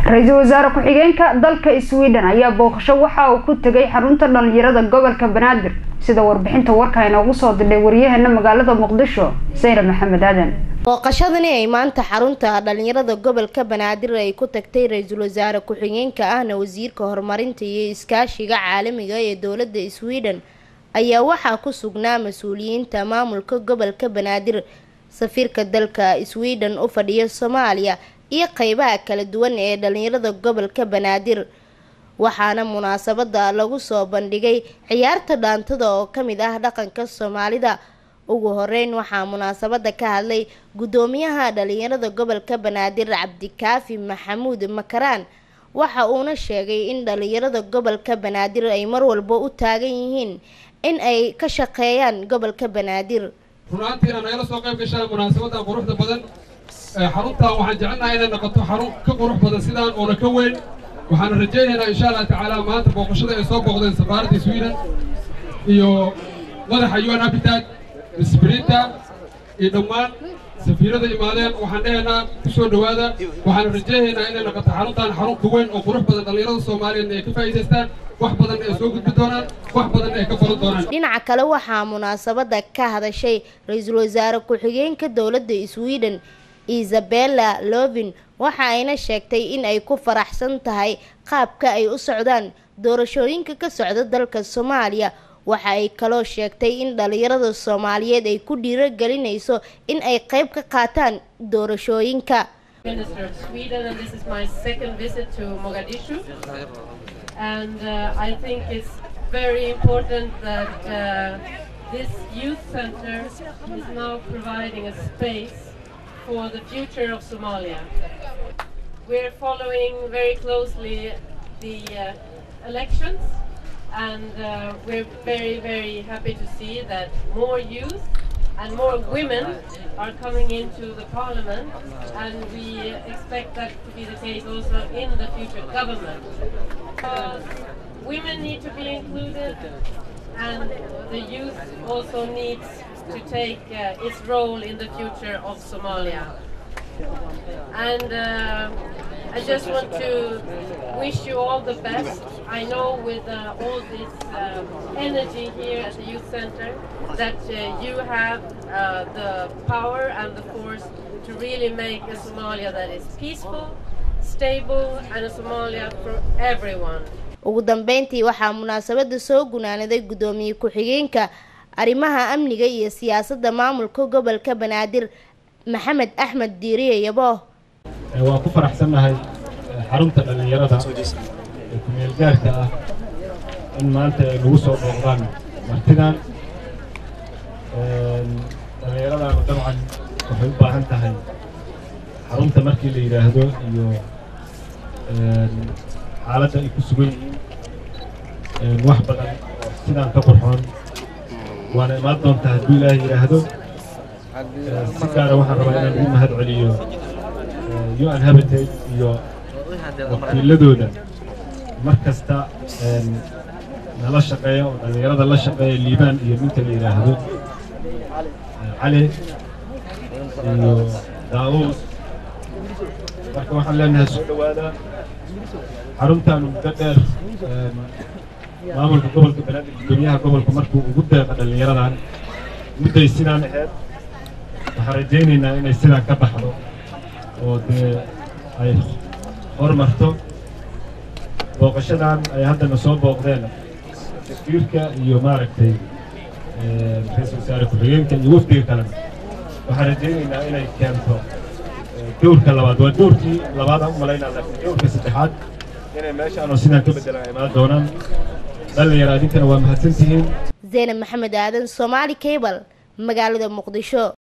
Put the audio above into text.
ra-iisul wasaare ku-xigeenka dalka sweden ayaa booqasho waxa uu ku tegay xarunta dhalinyarada gobolka banaadir sida warbixinta warka inoogu soo dirdhay waryaheena magaalada muqdisho sayre maxamed aadan booqashadani ay maanta xarunta dhalinyarada gobolka banaadir ay ku tagtay ra-iisul wasaare ku-xigeenka ahna wasiirka horumarinta iyo iskaashiga caalamiga ee dowladda sweden ayaa waxaa ku sugnaa mas-uuliyiinta maamulka gobolka banaadir safiirka dalka sweden u fadhiya soomaaliya iyo qeybaha kala duwan ee dhalinyarada gobolka banaadir waxaana munaasabada lagu soo bandhigay ciyaarta dhaantada oo kamid ah dhaqanka soomaalida ugu horeyn waxaa munaasabada ka hadlay guddoomiyaha dhalinyarada gobolka banaadir cabdikaafi maxamuud makaraan waxa uuna sheegay in dhalinyarada gobolka banaadir ay mar walba u taagan yihiin in ay ka shaqeeyaan gobolka banaadir runaantiina nagala soo qayb gashaan munaasabada quruxda badan xaruntan waxaan jecelnahay inay noqoto xarun ka qurux badan sidaan oona ka weyn waxaana rajaynaynaa insha allah tacaala maanta booqashada ay soo booqdeen safaaradda sweden iyo madaxa un habitat misbrinta iyo dhammaan safiirada imaadeen waxaan dhehaynaa ku soo dhowaada waxaana rajaynaynaa inay noqoto xaruntan xarun ka weyn oo qurux badan dhallinyarada soomaaliyeed ay ka faa'iidaystaan wax badan ay soo gudbi doonaan wax badan ay ka baran doonaan dhinaca kale waxaa munaasabada ka hadashay ra-iisul wasaare ku-xigeenka dowladda sweden isabella lovin waxa ayna sheegtay in ay ku faraxsan tahay qaabka ay u socdaan doorashooyinka ka socda dalka soomaaliya waxa ay kaloo sheegtay in dhalinyarada soomaaliyeed ay ku dhiirogelinayso in ay qayb ka qaataan doorashooyinka for the future of Somalia. We're following very closely the uh, elections and uh, we're very, very happy to see that more youth and more women are coming into the parliament and we expect that to be the case also in the future government. Uh, women need to be included and the youth also needs to take uh, its role in the future of Somalia. And uh, I just want to wish you all the best. I know with uh, all this energy here at the Youth Center that you have the power and the force to really make a Somalia that is peaceful, stable and a Somalia for everyone. ugu dambeyntii waxaa munaasabada soo gunaanaday guddoomiye ku-xigeenka arrimaha amniga iyo siyaasadda maamulka gobolka banaadir maxamed axmed diiriye yabooh waan ku faraxsannahay xarunta dhallinyarada ee ku-meelgaarka ah in maanta ay nagu soo booqdaan martidan dhallinyaradaanu dabcan waxay u baahan tahay xarunta markii la yidhaahdo iyo xaaladda ay ku sugan yihiin wax badan oo sidaan ka qurxoon waana imaan doontaa hadduu ilaahay yidhaahdo si gaara waxaan rabaa inaan ugu mahad celiyo un habitate iyo wakiiladooda mar kasta nala shaqeeya oo dhallinyarada la shaqeeya liibaan iyo ninka la yidhaahdo cali iyo daawuud marka waxaan leenahay soo dhowaada xaruntaanu muddo dheer maamulka gobolka banaadir guddoomiyaha gobolka markuu ugu deeqa dhallinyaradan mudday sidaan ahayd waxaan rajaynaynaa inay sidaan ka baxdo oo dee ay hormarto booqashadan ay haddana soo booqdeen safiirka iyo maaragtay ra-iisul wasaare ku-xigeenka iyo wafdiga kalena waxaan rajaynaynaa inay keento dowrka labaad waa dowrkii labaadaan u malaynaa laakiin dowrka saddexaad inay meeshaanoo sidaan ka beddelaan imaan doonaan dhalinyaro adinkana waa mahadsantihiin zeynab maxamed aadan somaali cable magaalada muqdisho